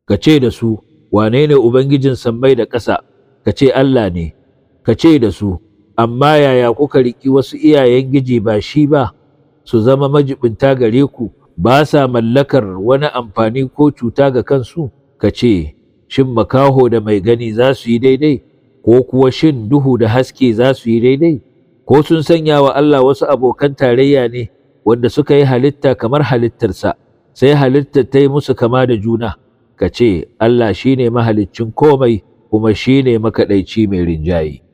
ka ce da su wane ne ubangijin sammai da ƙasa ka ce Allah ne ka ce da su amma yaya kuka riƙi wasu iyayen giji ba shi ba su zama majibinta gare ku ba sa mallakar wani amfani ko cuta ga kansu ka ce shin makaho da mai gani za su yi daidai ko kuwa shin duhu da haske za su yi daidai ko sun sanya wa Allah wasu abokan tarayya ne wanda suka yi halitta kamar halittarsa sai halittar ta yi musu kama da juna ka ce Allah shine mahaliccin komai kuma shine makaɗaici mai rinjaye